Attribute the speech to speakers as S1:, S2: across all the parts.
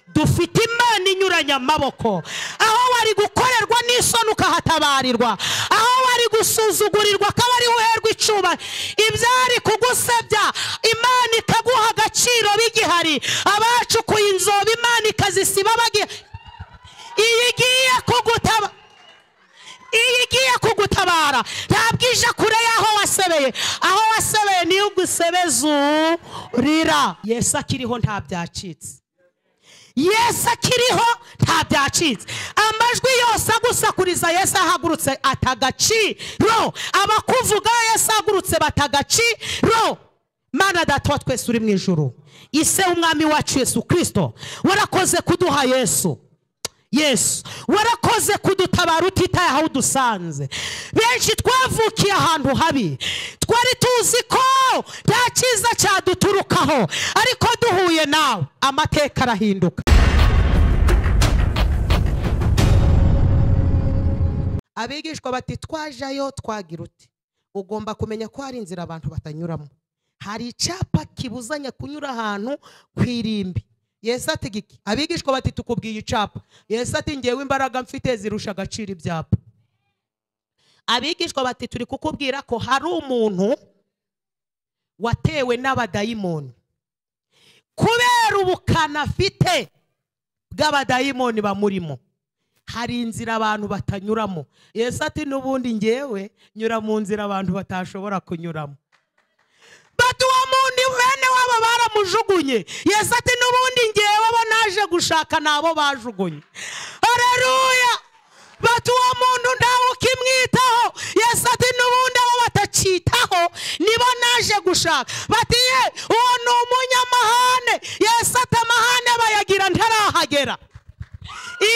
S1: dufite imana inyuranye amaboko aho wari gukorerwa n'isoni ukahatabarirwa aho wari gusuzugurirwa akaba ari uherwa icuba ibyari kugusebya imana ikaguha agaciro bigihari abacukuye inzobe imana ikazisiba bagiye iyo igiye kugutaba iyo igiye kugutabara ntabwo ije kure y'aho wasebeye aho wasebeye niyo ugusebeza urira yesu akiriho nta byacitse yesu akiriho nta byacitse amajwi yose agusakuriza yesu ahagurutse atagaciro abakuvuga yesu ahagurutse batagaciro mana data wa twese uri mu ijoro ise w'umwami wacu yesu kirisito warakoze kuduha yesu yesu warakoze kudutabara utitaye aho udusanze benshi twavukiye ahantu habi twari tuzi ko nta cyiza cyaduturukaho ariko duhuye nawe amateka arahinduka abigishwa bati twajayo twagira uti ugomba kumenya ko hari inzira abantu batanyuramo hari icyapa kibuzanya kunyura ahantu ku irimbi yesu ati abigishwa bati tukubwiye icapa yesu ati ngewe imbaraga mfite zirusha agaciro ibyapa abigishwa bati turi kukubwira ko hari umuntu watewe n'abadayimoni kubera ubukana afite bw'abadayimoni bamurimo hari inzira abantu batanyuramo yesu ati n'ubundi ngewe nyura mu nzira abantu batashobora kunyuramo bati uwo muntu bene wabo baramujugunye yesu ati n'ubundi ngewe bo naje gushaka nabo bajugunye hareruya bati uwo muntu ntawe ukimwitaho yesu ati n'ubundi abo batacyitaho nibo naje gushaka bati ye uwo ni umunyamahane yesu ati amahane bayagira ntarahagera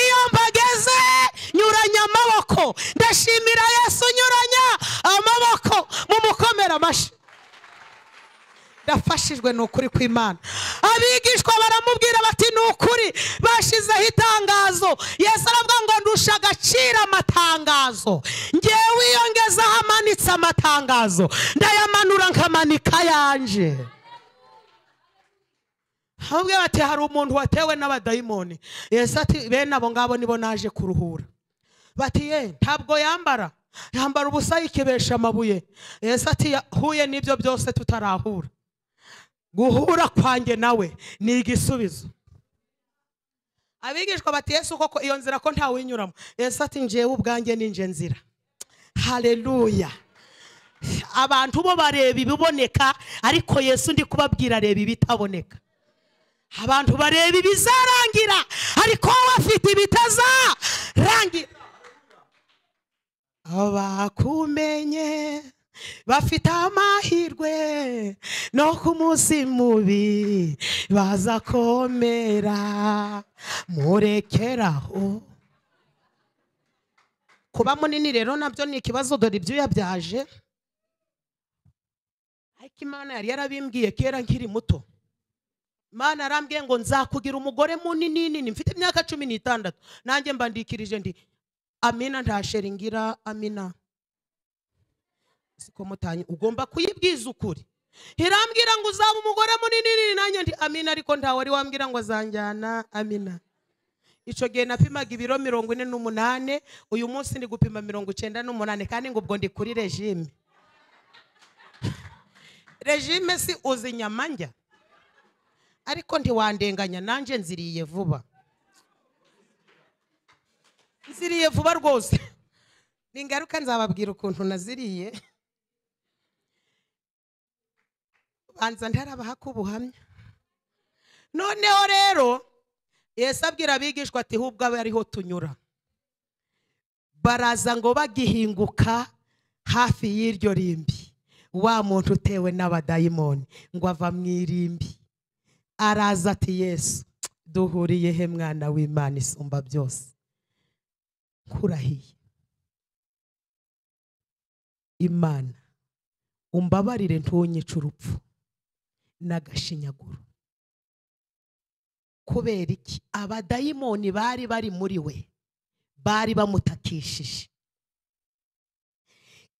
S1: iyo mbageze nyuranya amaboko ndashimira yesu nyuranya amaboko mu mukomera amashyi yafashijwe ni ukuri kw'imana abigishwa baramubwira bati ni ukuri bashyizeho itangazo yesu aravuga ngo ndusha agaciro amatangazo ngewe iyo ngeze ahamanitse amatangazo ndayamanura nkamanika yanje hamwe bati hari umuntu watewe n'abadayimoni yesu ati bene abo ngabo nibo naje kuruhura bati ye ntabwo yambara yambara ubusa yikebesha amabuye yesu ati yahuye n'ibyo byose tutarahura guhura kwanjye nawe ni igisubizo abigishwa bati yesu koko iyo nzira ko ntawe uyinyuramo yesu ati ngewe ubwanjye n'inje nzira hareruya abantu bo bareba ibiboneka ariko yesu ndi kubabwira reba ibitaboneka abantu bareba ibizarangira ariko wowe afite ibitazarangira abakumenye bafite amahirwe no ku munsi mubi bazakomera murekeraho kuba munini rero nabyo ni ikibazo dore ibyuya byaje ariko imana yari yarabimbwiye kera nkiri muto imana yarambwiye ngo nzakugira umugore munini nini mfite imyaka cumi n'itandatu nanjye mbandikirije ndi amina ntasheringira amina siko mutanye ugomba kuyibwiza ukuri irambwira ngo uzaba umugore munini nini nanjye ndi amina ariko ntawe wari wambwira ngo azanjyana amina icyo gihe napimaga ibiro mirongo ine n'umunani uyu munsi ndi gupima mirongo icyenda n'umunani kandi ngo ubwo ndi kuri regime regime si uzi inyama njya ariko ntiwandenganya nanjye nziriye vuba nziriye vuba rwose ni ingaruka nzababwira ukuntu naziriye banza ntarabahaka ubuhamya noneho rero yesu abwira abigishwa ati hubwo abe ariho tunyura baraza ngo bagihinguka hafi y'iryo rimbi wa muntu utewe n'abadayimoni ngo ava mu irimbi araza ati yesu duhuriye he mwana w'imana isumba byose nkurahiye imana umbabarire ntunyice urupfu n'agashinyaguro kubera iki abadayimoni bari bari muri we bari bamutakishije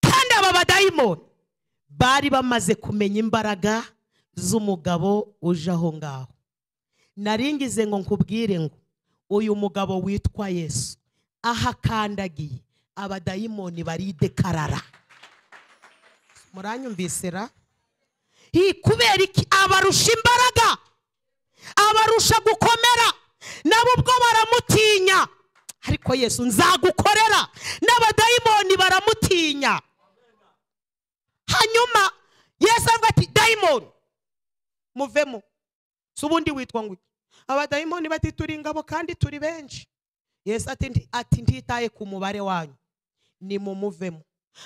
S1: kandi aba badayimoni bari bamaze kumenya imbaraga z'umugabo uje aho ngaho naringize ngo nkubwire ngo uyu mugabo witwa yesu aho akandagiye abadayimoni baridekarara muranyumvisera Hi, kubera iki abarusha imbaraga abarusha gukomera nabo ubwo baramutinya ariko yesu nzagukorera n'abadayimoni baramutinya hanyuma yesu avuga ati dayimoni muvemo si ubundi witwa ngo iki abadayimoni bati turi ingabo kandi turi benshi yesu ati "Ndi- ati ntitaye ku mubare wanyu ni mumuvemo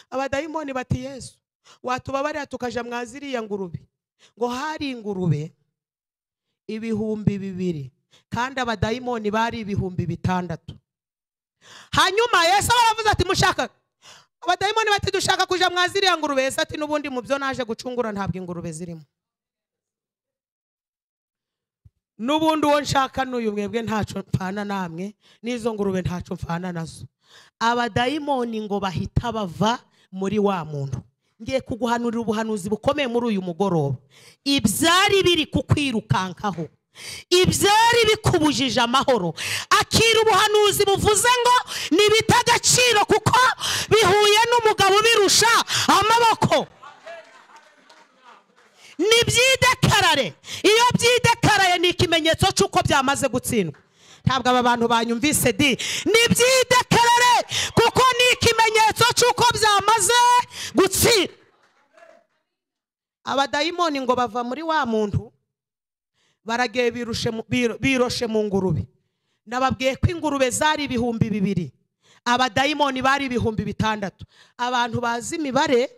S1: abadayimoni bati yesu watubabarira tukaja mwa ziriya ngurube ngo hari ingurube ibihumbi bibiri kandi abadayimoni bari ibihumbi bitandatu hanyuma yesu baravuze ati mushaka abadayimoni bati dushaka kuja mwa ziriya ngurube yesu ati n'ubundi mu byo naje gucungura ntabwo ingurube zirimo n'ubundi uwo nshaka n'uyu mwebwe ntacyo mpfana namwe n'izo ngurube ntacyo mpfana nazo abadayimoni ngo bahita bava muri wa muntu ngiye kuguhanurira ubuhanuzi bukomeye muri uyu mugoroba ibyari biri kukwirukankaho ibyari bikubujije amahoro akira ubuhanuzi buvuze ngo nibita agaciro kuko bihuye n'umugabo ubirusha amaboko nibyidekarare iyo byidekaraye ni ikimenyetso cy'uko byamaze gutsindwa ntabwo aba bantu banyumvise di nibyidekarare kuko ni ikimenyetso cy'uko byamaze gutsindwa abadayimoni ngo bava muri wa muntu baragiye birushe mu- biro- biroshe mu ngurube nababwiye ko ingurube zari ibihumbi bibiri abadayimoni bari ibihumbi bitandatu abantu bazi imibare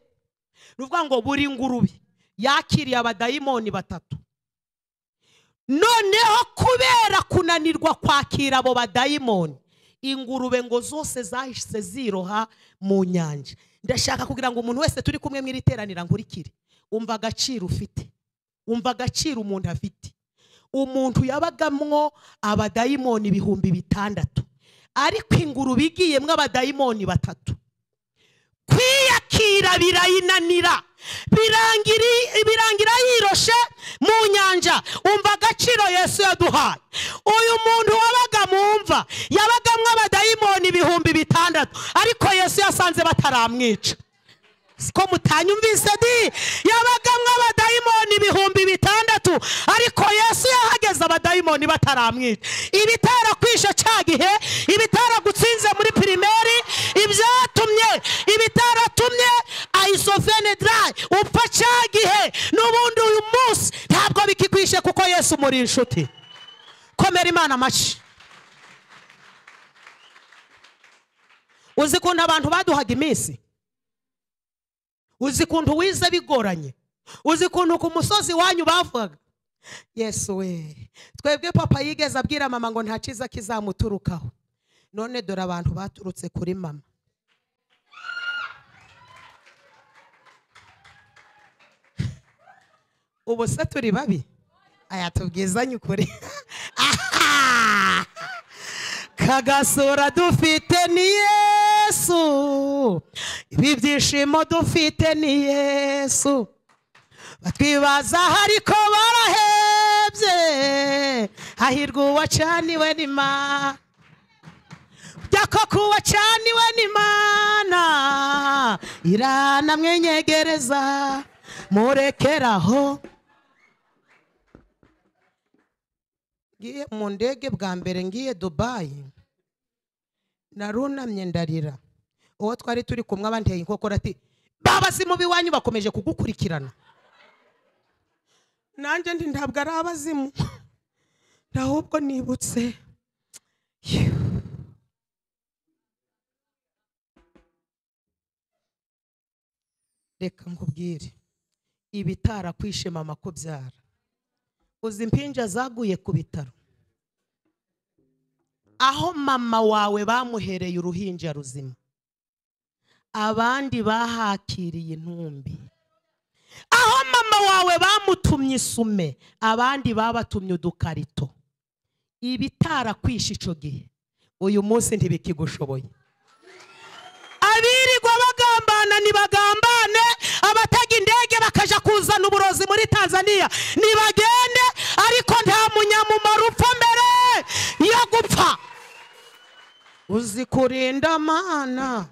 S1: ni ukuvuga ngo buri ngurube yakiriye abadayimoni batatu noneho kubera kunanirwa kwakira abo badayimoni ingurube ngo zose zahise ziroha mu nyanja ndashaka kugira ngo umuntu wese turi kumwe mu iri teranira nkurikire umva agaciro ufite umva agaciro umuntu afite umuntu yabagamwo abadayimoni ibihumbi bitandatu ariko ingurube igiyemwo abadayimoni batatu kwiyakira birayinanira birangira- birangira yiroshe mu nyanja umva agaciro yesu yaduhaye uyu muntu wabaga mu mva yabagamwo abadayimoni ibihumbi bitandatu ariko yesu yasanze bataramwica siko mutanyumvise di yabagamwo abadayimoni ibihumbi bitandatu ariko yesu yahageze abadayimoni bataramwica ibitera kwishe cya gihe ibitera gutsinze muri pirimeri ibyatumye ibitaratumye ayisovenedarayi upfa cya gihe n'ubundi uyu munsi ntabwo bikikwishe kuko yesu muri inshuti komera imana amashyi uzi ukuntu abantu baduhaga iminsi uzi ukuntu wize bigoranye uzi ukuntu ku musozi wanyu bavugaga yesu we twebwe papa yigeze abwira mama ngo nta cyiza kizamuturukaho none dore abantu baturutse kuri mama ubu se turi babi aya tubwizanye ukuri kagasura dufite ni yesu ibi byishimo dufite ni yesu batwibaza ariko barahebye hahirwa uwacaniwe n'imana burya koko uwacaniwe n'imana iranamwenyegereza murekeraho ngiye mu ndege bwa mbere ngiye dubayi narunamye ndarira uwo twari turi kumwe abanteye inkokora ati babazi mubi wanyu bakomeje kugukurikirana nanjye ndi ntabwo ari abazimu ahubwo nibutse reka nkubwire ibitara kwishe mama kubyara uzi impinja zaguye ku bitaro aho mama wawe bamuhereye uruhinja ruzima abandi bahakiriye intumbi aho mama wawe bamutumye isume abandi babatumye udukarito ibitarakwishe icyo gihe uyu munsi ntibikigushoboye abirirwa bagambana nibagambane abataga indege bakaja kuzana uburozi muri tanzania nibagende ariko nta munya kwamamara upfa mbere yo gupfa uzi kurinda mana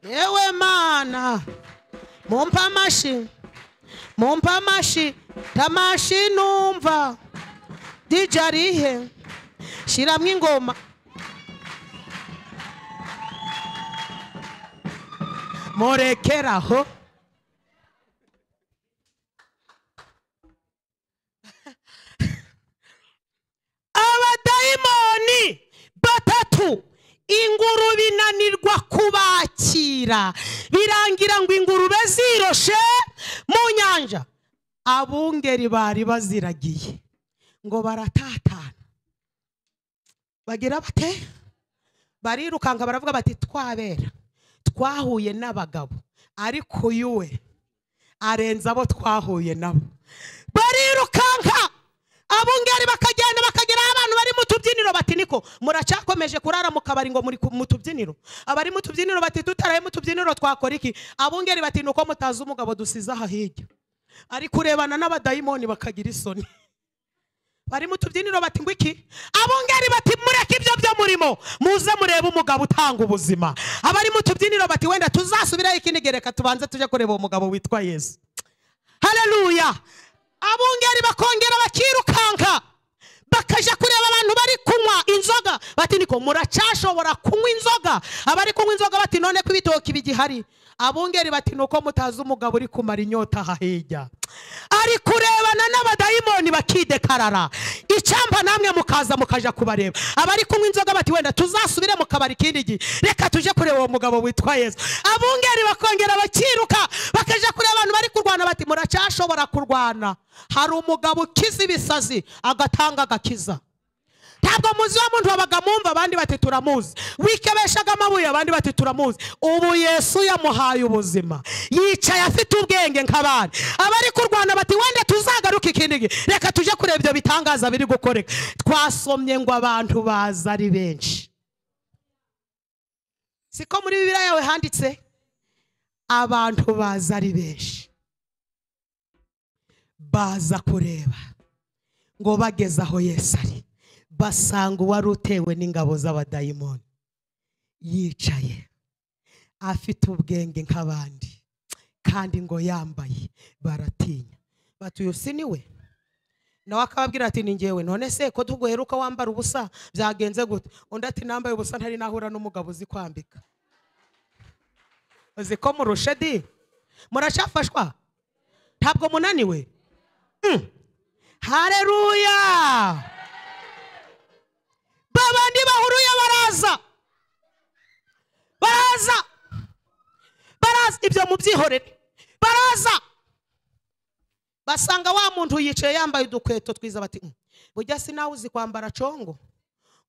S1: yewe mana mumpe amashyi mumpe amashyi tamashi numva dj arihe shyiramo ingoma murekeraho abadayimoni batatu ingurube inanirwa kubakira birangira ngo ingurube ziroshe mu nyanja abungeri bari baziragiye ngo baratatana bagira bate barirukanka baravuga bati twabera twahuye n'abagabo ariko uyu we arenze abo twahuye nabo barirukanka abungeri bakagenda bakagera aho abantu bari mu tubyiniro bati niko muracakomeje kurara mu kabari ngo muri ku- mu tubyiniro abari mu tubyiniro bati tutaraye mu tubyiniro twakora iki abungeri bati nuko mutazi umugabo dusize aha hirya ari kurebana n'abadayimoni bakagira isoni bari mu tubyiniro bati ngo iki abungeri bati mureke ibyo byo murimo muze murebe umugabo utanga ubuzima abari mu tubyiniro bati wenda tuzasubirayo ikindi gihe reka tubanze tujye kureba uwo mugabo witwa yesu hareruya abungeri bakongera bakirukanka bakajya kureba abantu bari kunywa inzoga bati niko muracashobora kunywa inzoga abari kunywa inzoga bati none ko ibitoki bigihari abungeri bati nuko mutazi umugabo uri kumara inyota aha hirya ari kurebana n'abadayimoni bakidekarara icyamba namwe mukaza mukaja kubareba abari kunywa inzoga bati wenda tuzasubire mu kabari ikindi gihe reka tujye kureba uwo mugabo witwa yesu abungeri bakongera bakiruka bakajya kureba abantu bari kurwana bati muracashobora kurwana hari umugabo ukiza ibisazi agatanga agakiza ntabwo muzi wa muntu wabaga mumva abandi bati turamuzi wikebeshaga amabuye abandi bati turamuzi ubu yesu yamuhaye ubuzima yicaye afite ubwenge nk'abandi abari kurwana bati wenda tuzagaruke ikindi gihe reka tujye kureba ibyo bitangaza biri gukoreka twasomye ngo abantu baza ari benshi siko muri bibiriya yawe handitse abantu baza ari benshi baza kureba ngo bageze aho yesu ari basanga uwari utewe n'ingabo z'abadayimoni yicaye afite ubwenge nk'abandi kandi ngo yambaye baratinya bati uyu si ni we nawe akababwira ati ni ngewe none se ko tuguheruka wambara ubusa byagenze gute undi ati nambaye ubusa ntari nahura n'umugabo uzi kwambika uzi ko murushe di murashafashwa ntabwo munaniwe Mm. hareruya babandi bahuruye baraza baraza baraza ibyo mubyihorere baraza basanga wa muntu yicaye yambaye udukweto twiza bati "Mm, bujya si nawe uzi kwambara congo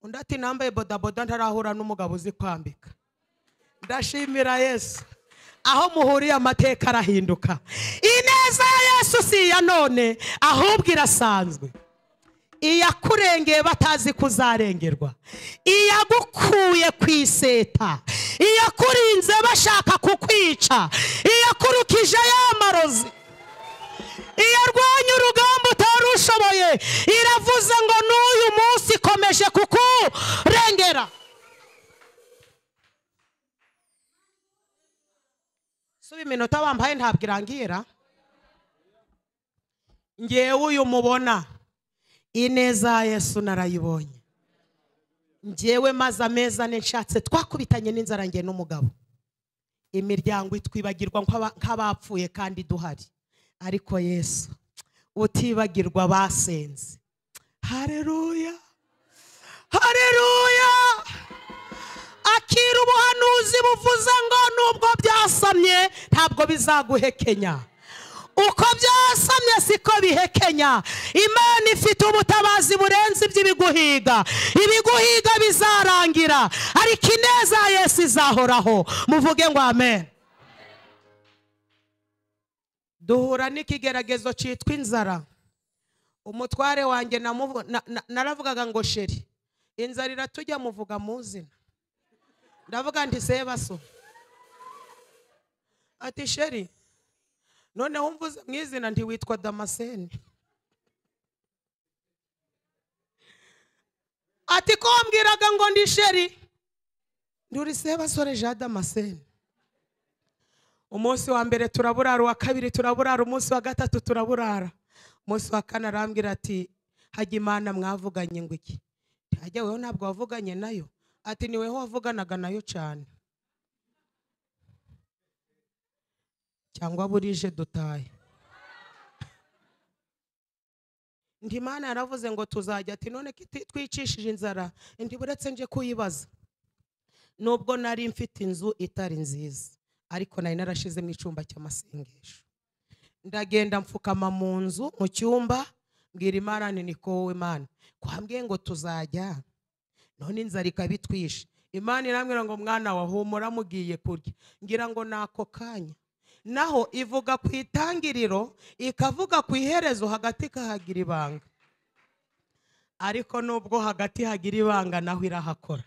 S1: undi ati nambaye bodaboda ntarahura n'umugabo uzi kwambika ndashimira yesu aho muhuriye amateka arahinduka ineza ya yesu si iya none ahubwo irasanzwe iyakurengeye batazi ko uzarengerwa iyagukuye ku iseta iyakurinze bashaka kukwica iyakurukije yamarozi iyarwanya urugamba utarushoboye iravuze ngo n'uyu munsi ikomeje kukurengera suba iminota wambaye ntabwo irangira ngewe uyu mubona ineza ya yesu narayibonye ngewe maze ameza ane nshatse twakubitanye n'inzara nge n'umugabo imiryango itwibagirwa nk'aba- nk'abapfuye kandi duhari ariko yesu utibagirwa basenze hareruya hareruya akira ubuhanuzi buvuze ngo nubwo byasamye ntabwo bizaguhekenya uko byasamye siko bihekenya imana ifite ubutabazi burenze iby'ibiguhiga ibiguhiga bizarangira ariko ineza ya yesu izahoraho muvuge ngo amen duhura n'ikigeragezo cyitwa inzara umutware wanjye namuvu- na- na- naravugaga ngo sheri inzara iratujya muvuga muzina ndavuga nti sebaso ati sheri noneho umvuze mu izina ntiwitwa damaseni ati ko wambwiraga ngo ndi sheri ndurise basore jean damascene umunsi wa mbere turaburara uwa kabiri turaburara umunsi wa gatatu turaburara umunsi wa kane arambwira ati hajya imana mwavuganye ngo iki hajya weho ntabwo wavuganye nayo ati ni weho wavuganaga nayo cyane cyangwa burije dutaye ndi imana yaravuze ngo tuzajya ati none ko iti- twicishije inzara ntiburetse nje kuyibaza nubwo nari mfite inzu itari nziza ariko nari narashizemo icyumba cy'amasengesho ndagenda mfukama mu nzu mu cyumba mbwira imana nti ni kowe mana kwambwiye ngo tuzajya none inzara ikaba itwishe imana irambwira ngo mwana wa humura mugiye kurya ngira ngo ni ako kanya naho ivuga ku itangiriro ikavuga ku iherezo hagati ikahagira ibanga ariko nubwo hagati hagira ibanga naho irahakora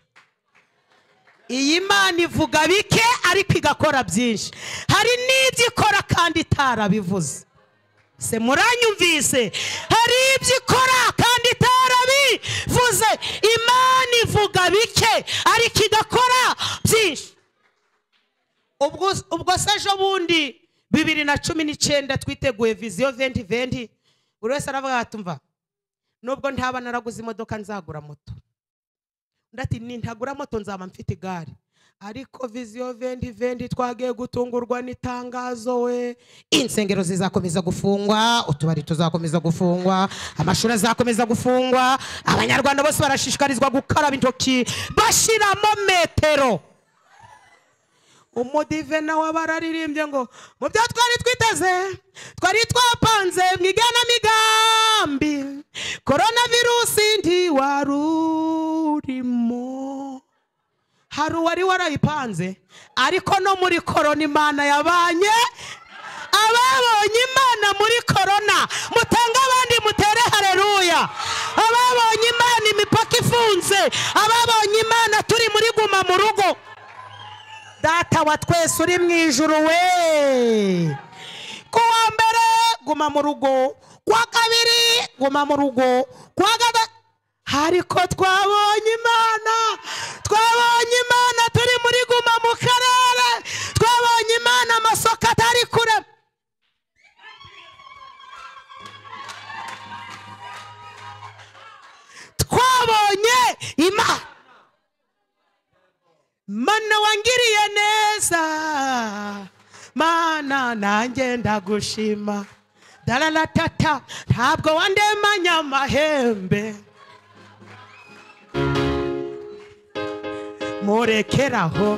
S1: iyi mana ivuga bike ariko igakora byinshi hari n'ibyo ikora kandi itarabivuze se muranyumvise hari ibyo ikora kandi itarabivuze imana ivuga bike ariko igakora byinshi ubwo ubwo se ejo bundi bibiri na cumi n'icyenda twiteguye viziyo venti venti buri wese aravuga ati mva nubwo ntaba naraguze imodoka nzagura moto undi ati nintagura moto nzaba mfite igare ariko viziyo vendi vendi twagiye gutungurwa n'itangazo we insengero zizakomeza gufungwa utubari tuzakomeza gufungwa amashuri azakomeza gufungwa abanyarwanda bose barashishikarizwa gukaraba intoki bashyiramo metero umudive nawe aba araririmbye ngo mu byo twari twiteze twari twapanze mu igenamigambi korona virusi ntiwarurimo hari uwari warayipanze ariko no muri korona imana yabanye ababonye imana muri korona mutange abandi mutere hareruya ababonye imana imipaka ifunze ababonye imana turi muri guma mu rugo data wa twese uri mu ijuru we kuwa mbere guma mu rugo kuwa kabiri guma mu rugo kuwa gatatu ariko twabonye imana twabonye imana turi muri guma mu karere twabonye imana amasoko atari kure twabonye imana mana wangiriye neza mana nanjye ndagushima dararatata ntabwo wandemanya amahembe murekeraho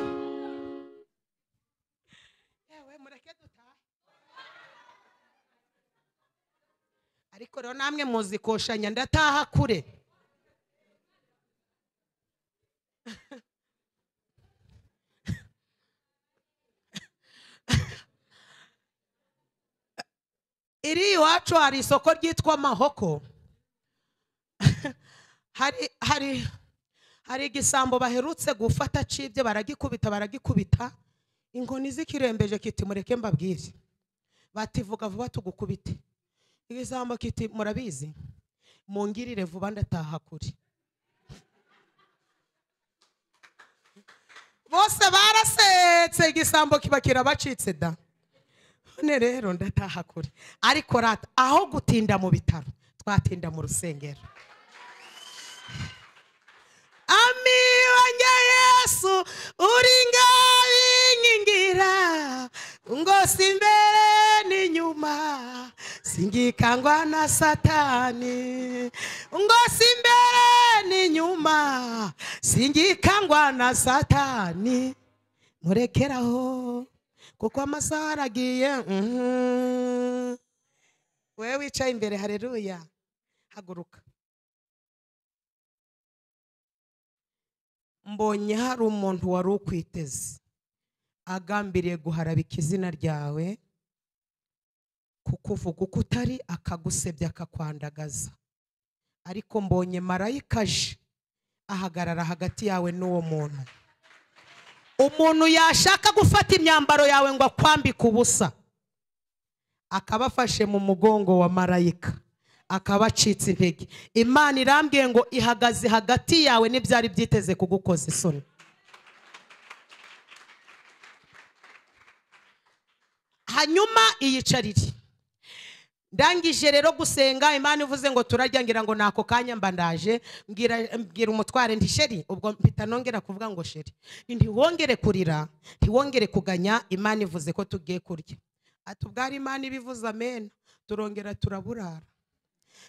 S1: Yewe, mureke dutahe. ariko rero namwe muzikoshanya ndataha kure iri iwacu hari isoko ryitwa mahoko hari hari hari igisambo baherutse gufata cibye baragikubita baragikubita inkoni zikirembeje kiti mureke mbabwire bati vuga vuba tugukubite igisambo kiti murabizi mungirire vuba ndataha kure bose barasetse igisambo kiba kirabacitse da none rero ndataha kure ariko rata aho gutinda mu bitaro twatinda mu rusengero ami wanjye yesu uri ngabinkingira ngo si imbere n'inyuma singikangwa na satani ngo si imbere n'inyuma singikangwa na satani murekeraho kuko amasaha aragiye mhm. wewe wicaye imbere hareruya haguruka mbonye hari umuntu wari ukwiteze agambiriye guharabika izina ryawe kukuvuga uko utari akagusebya akakwandagaza ariko mbonye marayika aje ahagarara hagati yawe n'uwo muntu umuntu yashaka gufata imyambaro yawe ngo akwambike ubusa akaba afashe mu mugongo wa marayika akaba acitse intege imana irambwiye ngo ihagaze hagati yawe n'ibyari byiteze kugukoza isoni hanyuma iyicarire ndangije rero gusenga imana ivuze ngo turarya ngira ngo nako kanya mba ndaje mbwira mbwira umutware ndi sheri ubwo mpita nongera kuvuga ngo sheri ntiwongere kurira ntiwongere kuganya imana ivuze ko tugiye kurya ati ubwari imana ibivuze amena turongera turaburara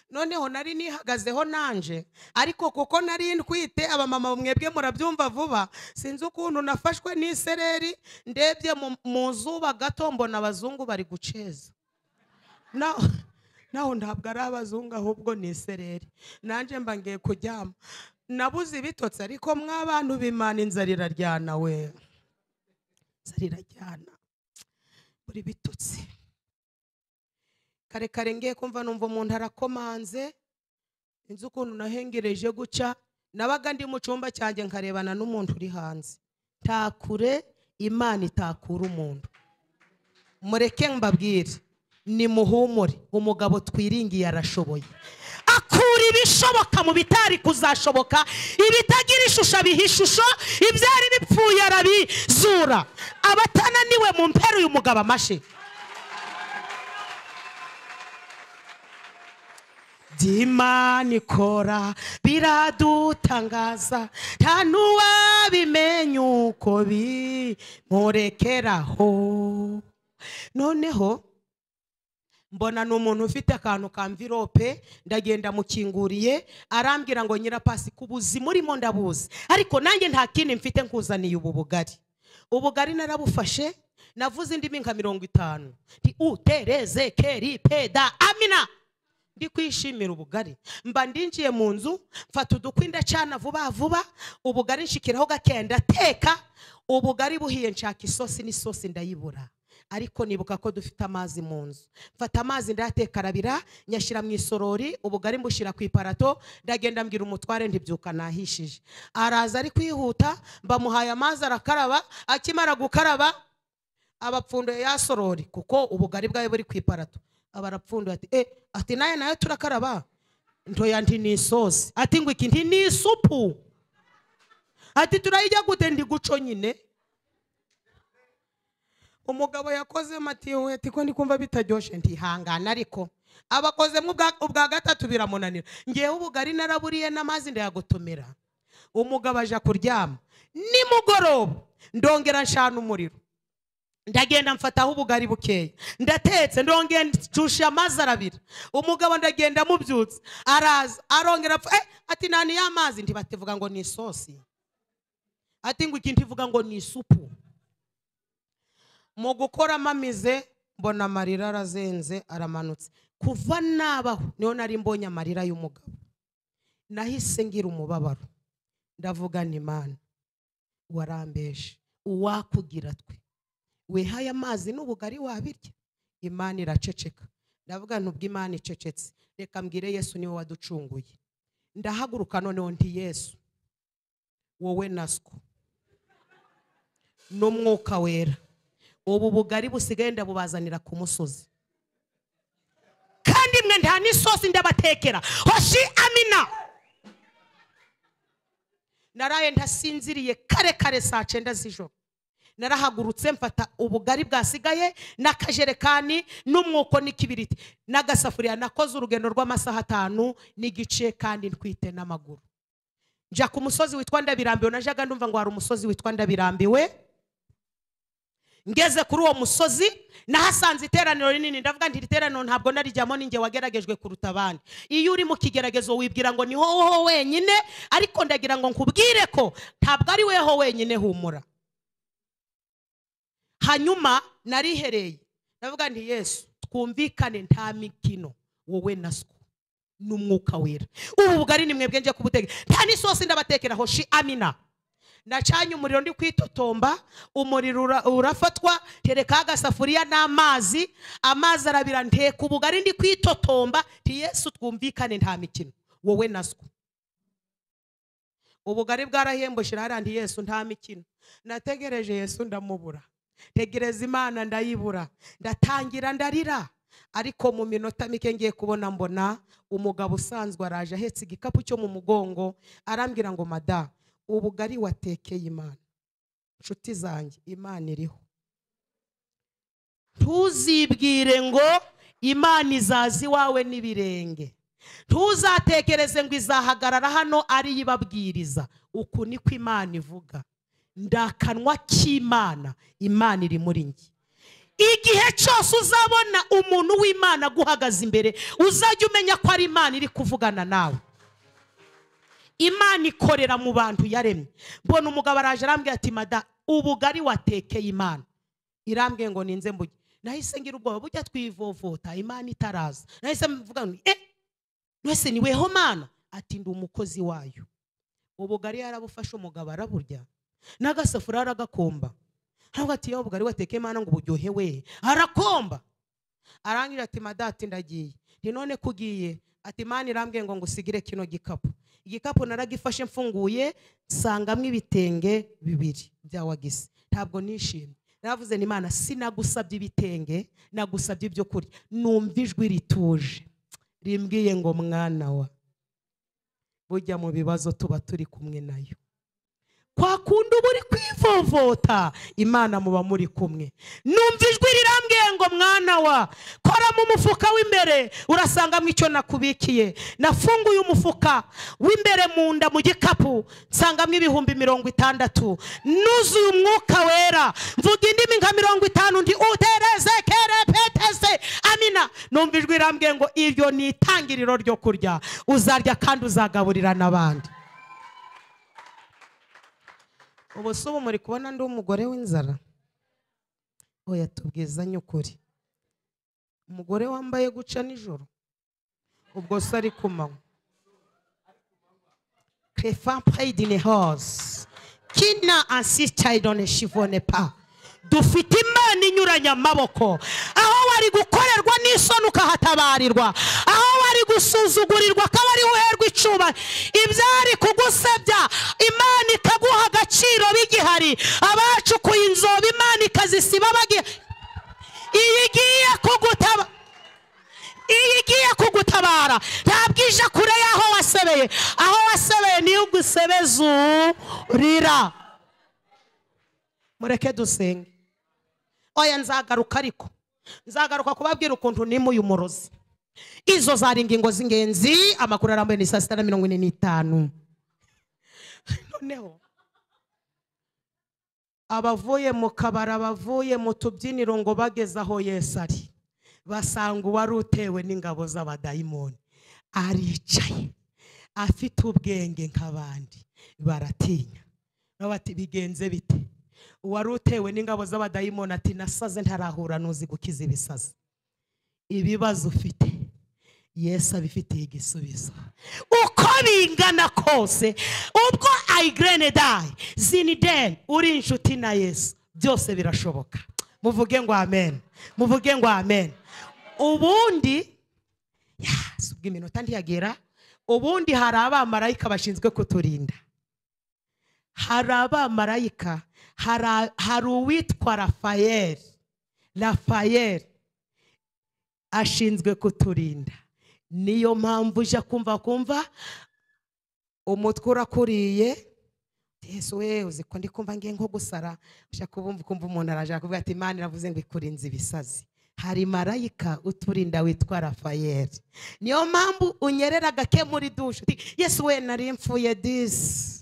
S1: noneho nari nihagazeho nanje ariko kuko nari ndwite abamama mwebwe murabyumva vuba sinzi ukuntu nafashwe n'isereri ndebye mu- mu zuba gato mbona abazungu bari guceza naho naho ntabwo ari abazungu ahubwo ni isereri nanjye mba ngiye kuryama nabuze ibitotsi ariko mw'abantu b'imana inzara iraryana we inzara iraryana buri bitotsi kare kare ngiye kumva numva umuntu arakomanze inzu ukuntu nahengereje guca nabaga ndi mu cyumba cyanjye nkarebana n'umuntu uri hanze takure imana itakura umuntu mureke mbabwire ni muhumure umugabo twiringiye arashoboye akura ibishoboka mu bitari kuzashoboka ibitagira ishusho abiha ishusho ibyari bipfuye arabizura abatananiwe mu mpera uyu mugabo amashe by'imana ikora biradutangaza nta n'uwabimenya uko bimurekeraho noneho mbona ni umuntu ufite akantu ka mvirope ndagenda mukinguriye arambwira ngo nyirapasi ku buzima urimo ndabuzi ariko nanjye nta kindi mfite nkuzaniye ubu bugari ubugari narabufashe navuze indimi nka mirongo itanu nti utereze keri peda amina ndi kwishimira ubugari mba ndinjiye mu nzu mfata udukwi ndacana vuba vuba ubugari nshikiraho gakeya ndateka ubugari buhiye nshaka isosi n'isosi ndayibura ariko nibuka ko dufite amazi mu nzu mfata amazi ndayateka arabira nyashyira mu isorori ubugari mbushyira ku iparato ndagenda mbwira umutware ntibyuka nahishije araza ari kwihuta mbamuhaye amazi arakaraba akimara gukaraba abapfunduye ya sorori kuko ubugari bwawe buri ku iparato abarapfunduye ati eh ati nayo nayo turakaraba ntoya nti ni isosi ati ngo iki nti ni isupu ati turayijya gute ndi guco nyine umugabo yakoze matiwe ati ko ndi kumva bitaryoshye ntihangana ariko abakozemo ubwa- ubwa gatatu biramunanira ngewe ubugari naraburiye n'amazi ndayagotomera umugabo aja kuryama nimugoroba ndongera nshana umuriro ndagenda mfataho ubugari bukeya ndatetse ndongera nshusha amazi arabira umugabo ndagenda mubyutse araza arongera apfa eh, ati nani y'amazi ntibatevuga ngo ni isosi ati ngo iki ntivuga ngo ni isupu mu gukora amamize mbona amarira arazenze aramanutse kuva nabaho niho nari mbonye amarira y'umugabo nahise ngira umubabaro ndavuga ni imana warambeje uwakugira twe wihaye amazi n'ubugari wabirya imana iraceceka ndavuga nubwo imana icecetse reka mbwire yesu niwe waducunguye ndahaguruka noneho nti yesu wowe naswo n'umwuka wera ubu bugari busigaye ndabubazanira ku musozi kandi mwe nta n'isosi ndabatekera hoshi amina naraye ntasinziriye kare kare saa cyenda z'ijoro narahagurutse mfata ubugari bwasigaye n'akajerekani n'umwuko n'ikibiriti n'agasafuriya nakoze urugendo rw'amasaha atanu n'igice kandi ntwite n'amaguru njya ku musozi witwa ndabirambiwe najyaga ndumva ngo hari umusozi witwa ndabirambiwe ngeze kuri uwo musozi nahasanze iteraniro rinini ndavuga nti iri teraniro ntabwo narijyamo ninjye wageragejwe kuruta abandi iyo uri mu kigeragezo wibwira ngo niho ho wenyine ariko ndagira ngo nkubwire ko ntabwo ari weho wenyine humura hanyuma narihereye ndavuga nti yesu twumvikane nta mikino wowe na siko n'umwuka wera ubu bugari ni mwebwe njye kubuteka nta n'isosi ndabatekera hoshi amina nacanye umuriro ndi kwitotomba umuriro ura- urafatwa tereka agasafuriya n'amazi amazi arabira nteka ubugari ndi kwitotomba nti yesu twumvikane nta mikino wowe na siko ubugari bwarahembushira hariya nti yesu nta mikino nategereje yesu ndamubura ntegereza imana ndayibura ndatangira ndarira ariko mu minota mike ngiye kubona mbona umugabo usanzwe araje ahetse igikapu cyo mu mugongo arambwira ngo mada ubugari watekeye imana inshuti zanjye imana iriho ntuzibwire ngo imana izaza iwawe n'ibirenge ntuzatekereze ngo izahagarara hano ari yo ibabwiriza uku niko imana ivuga ndakanwa k'imana imana iri muri njye igihe cyose uzabona umuntu w'imana aguhagaze imbere uzajya umenya ko ari imana iri kuvugana nawe imana ikorera mu bantu yaremye mbona umugabo araje arambwira ati mada ubugari watekeye imana irambwiye ngo ninze mbuge nahise ngira ubwoba bujya twivovota imana itaraza nahise mvuga ngo eh mwese ni weho mana ati ndi umukozi wayo ubugari yarabufashe umugabo araburya n'agasafuriya aragakomba ntabwo ati yewe ubugari watekeye imana ngo uburyohe we arakomba arangira ati madati ndagiye ni none ko ugiye ati imana irambwiye ngo ngusigire kino gikapu igikapu naragifashe mfunguye nsangamo ibitenge bibiri bya wagisi ntabwo nishimye naravuze ni imana sinagusabye ibitenge nagusabye ibyo kurya numva ijwi rituje rimbwiye ngo mwana wa bujya mu bibazo tuba turi kumwe nayo kwa kundi uba uri kwivovota imana muba muri kumwe numva ijwi rirambwiye ngo mwana wa kora mu mufuka w'imbere urasangamo icyo nakubikiye nafunguye umufuka w'imbere mu nda mu gikapu nsangamo ibihumbi mirongo itandatu nuzuye umwuka wera mvuga indimi nka mirongo itanu undi utereze kerepeteze amina numva ijwi rirambwiye ngo iryo ni itangiriro ryo kurya uzarya kandi uzagaburira n'abandi ubu si ubu muri kubona undi umugore w'inzara oya tubwizanye ukuri umugore wambaye guca nijoro ubwo se ari ku manywa kefa payidini hose kina ansitayidone shivone pa dufite imana inyuranye amaboko aho wari gukorerwa n'isoni ukahatabarirwa aho wari gusuzugurirwa akaba ari uherwa icuba ibyari kugusebya imana ikaguha agaciro bigihari abacukuye inzobe imana ikazisiba bagiye iyi igiye kugutaba iyo igiye kugutabara ntabwo ije kure y'aho wasebeye aho wasebeye niyo ugusebeza urira mureke dusenge oya nzagaruka ariko nzagaruka kubabwira ukuntu nimba uyu murozi izo zari ingingo z'ingenzi amakuru arambuye ni saa sita na mirongo ine n'itanu noneho abavuye mu kabari abavuye mu tubyiniro ngo bageze aho yesu ari basanga uwari utewe n'ingabo z'abadayimoni aricaye afite ubwenge nk'abandi baratinya bati bigenze bite uwari utewe n'ingabo z'abadayimoni ati nasaze ntarahura n'uzi gukiza ibisazi ibibazo ufite yesu abifitiye igisubizo uko bingana kose ubwo ayigirene dayi zini deni uri inshuti na yesu byose birashoboka muvuge ngo amen muvuge ngo amen ubundi si ubw'iminota ntiyagera ubundi hari abamarayika bashinzwe kuturinda hari abamarayika hari uwitwa rafayeli rafayeli ashinzwe kuturinda niyo mpamvu ujya kumva kumva umutwe urakuriye yesu we uzi ko ndi kumva ngiye nko gusara ujya kubumva ukumva umuntu arashaka kuvuga ati imana iravuze ngo ikurinze ibisazi hari marayika uturinda witwa rafayeli niyo mpamvu unyerera gake muri dushe yesu we nari mfuye disi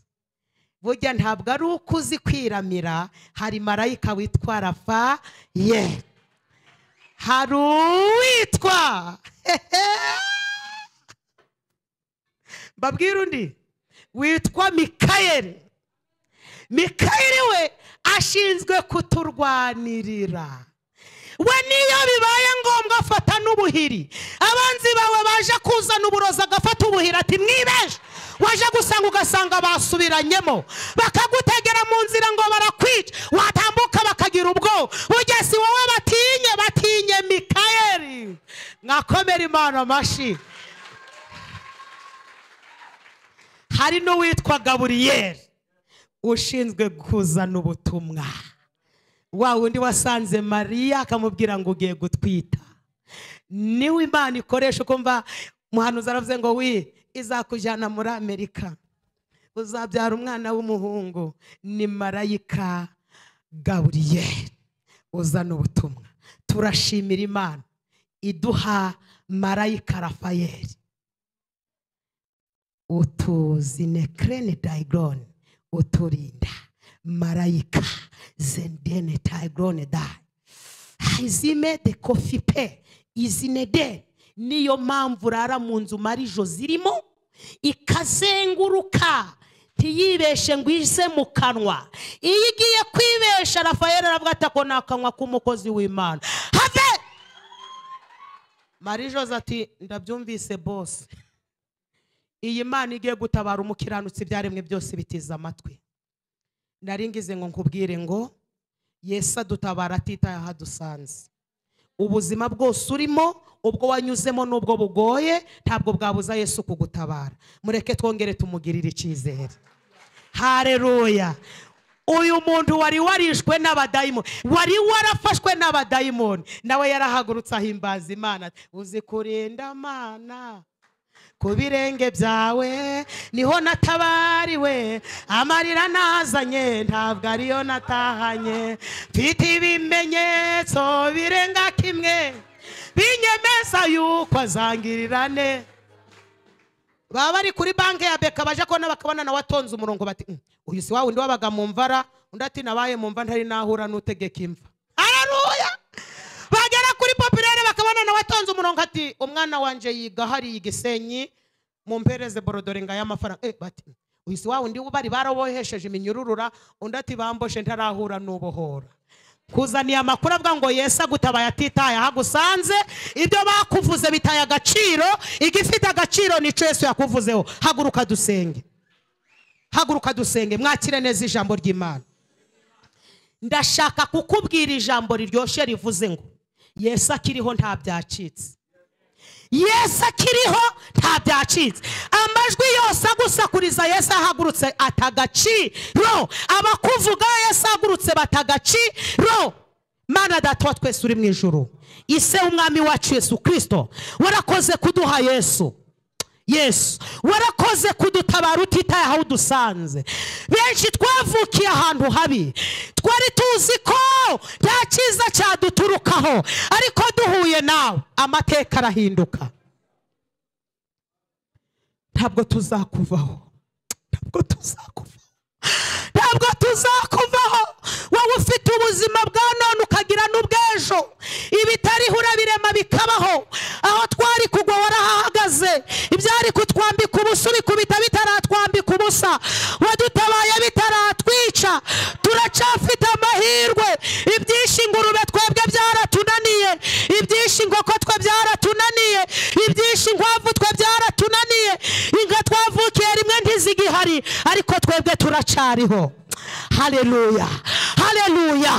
S1: burya ntabwo ari uko uzi kwiramira hari marayika witwa rafayeli hari uwitwa mbabwira undi witwa mikayeli mikayeli we ashinzwe kuturwanirira we niyo bibaye ngombwa afata n'ubuhiri abanzi bawe baje kuzana uburozi agafata ubuhiri ati mwibeje waje gusanga ugasanga basubiranyemo bakagutegera mu nzira ngo barakwica watambuka bakagira ubwoba ugeze wowe batinye batinye mikayeli mwakomera imana amashyi hari n'uwitwa gaburiyeri ushinzwe kuzana ubutumwa wa wundi wasanze mariya akamubwira ngo ugiye gutwita niwe imana ikoresha ukumva umuhanuzi aravuze ngo wi izakujyana muri amerika uzabyara umwana w'umuhungu ni marayika gaburiyeri uzana ubutumwa turashimira imana iduha marayika rafayeli utuzine kereni dayigoroni uturinda marayika zendene dayigoroni dayi izime de kofi pe izine de niyo mpamvu urara mu nzu marijo zirimo ikazenguruka ntiyibeshe ngo ize mu kanwa iyo igiye kwibesha rafayeli aravuga ati ako ni akanwa k'umukozi w'imana have marijoze ati ndabyumvise bose iyi mana igiye gutabara umukiranutsi ibyaremwe byose bitiza amatwi nari ngize ngo nkubwire ngo yesu adutabara atitaye aho adusanze ubuzima bwose urimo ubwo wanyuzemo n'ubwo bugoye ntabwo bwabuza yesu kugutabara mureke twongere tumugirire icyizere hareruya uyu muntu wari warishwe n'abadayimoni wari warafashwe n'abadayimoni nawe yarahagurutse ahimbaza imana uzi kurinda amana ku birenge byawe niho natabariwe amarira nazanye ntabwo ariyo natahanye mfite ibimenyetso birenga kimwe binyemeza yuko azangirirane baba bari kuri banki ya beka baje kubona bakabona nawe atonze umurongo bati "Mm, uyu si wa wundi wabaga mu mvara undi ati nabaye mu mva ntari nahura n'utegeka imva hararuya bagera kuri popirere bakabona nawe atonze umurongo ati umwana wanjye yiga hariya i gisenyi mu mpereze borodoringa y'amafaranga eh, bati "Mm, uyu si wa wundi bari barabohesheje iminyururura undi ati bamboshe ntarahura n'ubohora kuzaniye amakuru avuga ngo yesu agutabaye atitaye aho agusanze ibyo bakuvuze bitaye agaciro igifite agaciro nicyo yesu yakuvuzeho haguruka dusenge haguruka dusenge mwakire neza ijambo ry'imana ndashaka kukubwira ijambo riryoshye rivuze ngo yesu akiriho nta byacitse yesu akiriho nta byacitse amajwi yose agusakuriza yesu ahagurutse atagaciro abakuvuga yesu ahagurutse batagaciro mana data wa twese uri mu ijoro ise w'umwami wacu yesu kirisito warakoze kuduha yesu yesu warakoze kudutabara utitaye aho udusanze benshi twavukiye ahantu habi twari tuzi ko nta cyiza cyaduturukaho ariko duhuye nawe amateka arahinduka ntabwo tuzakuvaho ntabwo tuzakuvaho ntabwo tuzakuvaho wowe ufite ubuzima bwa none ukagira n'ubw'ejo ibitariho urabirema bikabaho aho twari kugwa warahahagaze ibyari kutwambika ubusa ubikubita bitaratwambika ubusa wadutabaye bitaratwica turacafite amahirwe ibyinshi ingurube twebwe byaratunaniye ibyinshi inkoko twe byaratunaniye ibyinshi inkwavu twe byaratunaniye inka twavukiye rimwe ntizigihari ariko twebwe turacariho haleluya haleluya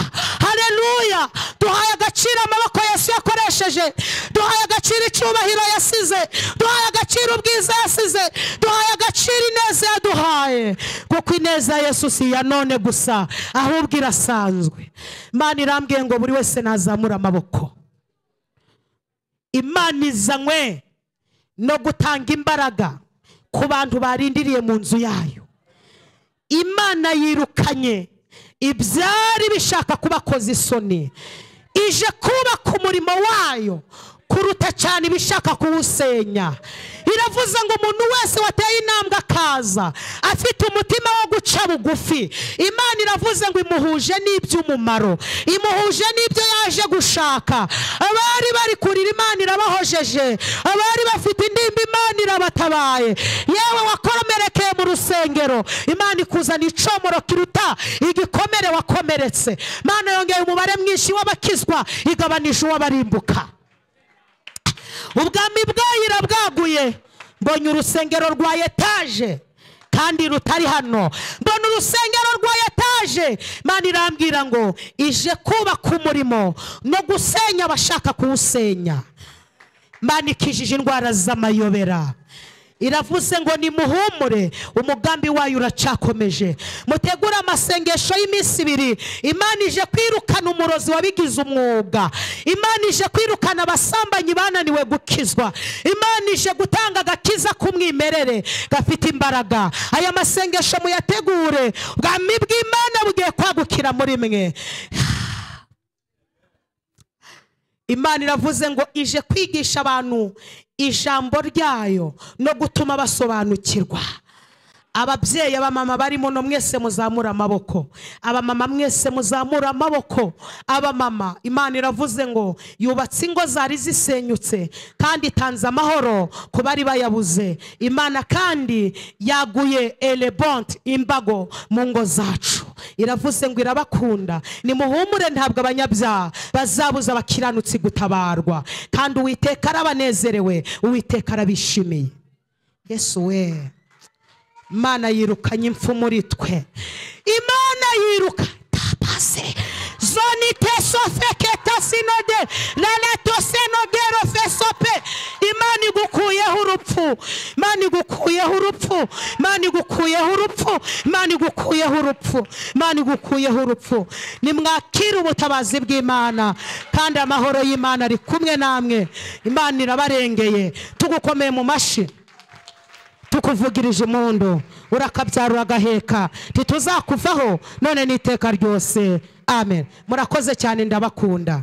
S1: haleluya duhaye agaciro amaboko yesu yakoresheje duhaye agaciro icyubahiro yasize duhaye agaciro ubwiza yasize duhaye agaciro ineza yaduhaye kuko ineza ya yesu si iya none gusa ahubwo irasanzwe imana irambwiye ngo buri wese nazamura amaboko imana izanywe no gutanga imbaraga ku bantu barindiriye mu nzu yayo imana yirukanye ibyari bishaka kubakoza isoni ije kubaka umurimo wayo kuruta cyane ibishaka kuwusenya iravuze ngo umuntu wese wateye intambwe akaza afite umutima wo guca bugufi imana iravuze ngo imuhuje n'iby'umumaro imuhuje n'ibyo yaje gushaka abari bari kurira imana irabahojeje abari bafite indimba imana irabatabaye yewe wakomerekeye mu rusengero imana ikuzana icomoro kiruta igikomere wakomeretse imana yongeye umubare mwinshi w'abakizwa igabanije uw'abarimbuka ubwami bwayira bwaguye mbonye urusengero rwa etaje kandi rutari hano mbona urusengero rwa etaje imana irambwira ngo ije kubaka umurimo no gusenya abashaka kuwusenya imana ikijije indwara z'amayobera iravuze ngo nimuhumure umugambi wayo uracakomeje mutegure amasengesho y'iminsi ibiri imana ije kwirukana umurozi wabigize umwuga imana ije kwirukana abasambanyi bananiwe gukizwa imana ije gutanga agakiza k'umwimerere gafite imbaraga aya masengesho muyategure ubwami bw'imana bugiye kwagukira muri mwe imana iravuze ngo ije kwigisha abantu ijambo ryayo no gutuma basobanukirwa ababyeyi abamama barimo no mwese muzamura amaboko abamama mwese muzamura amaboko abamama imana iravuze ngo yubatse ingo zari zisenyutse kandi itanze amahoro ku bari bayabuze imana kandi yaguye elebonti imbago mu ngo zacu iravuze ngo irabakunda nimuhumure ntabwo abanyabyaha bazabuza abakiranutsi gutabarwa kandi uwiteka arabanezerewe uwiteka arabishimiye yesu we imana yirukanye impfu muri twe imana yiruka tapase zonite sofeke tasinode lalatose rofesope imana igukuyeho urupfu imana igukuyeho urupfu imana igukuyeho urupfu imana igukuyeho urupfu imana igukuyeho urupfu nimwakire ubutabazi bw'imana kandi amahoro y'imana ari kumwe namwe imana irabarengeye tugukomeye mu mashyi tukuvugirije impundu urakabyarura agaheka ntituzakuvaho none n'iteka ryose amen murakoze cyane ndabakunda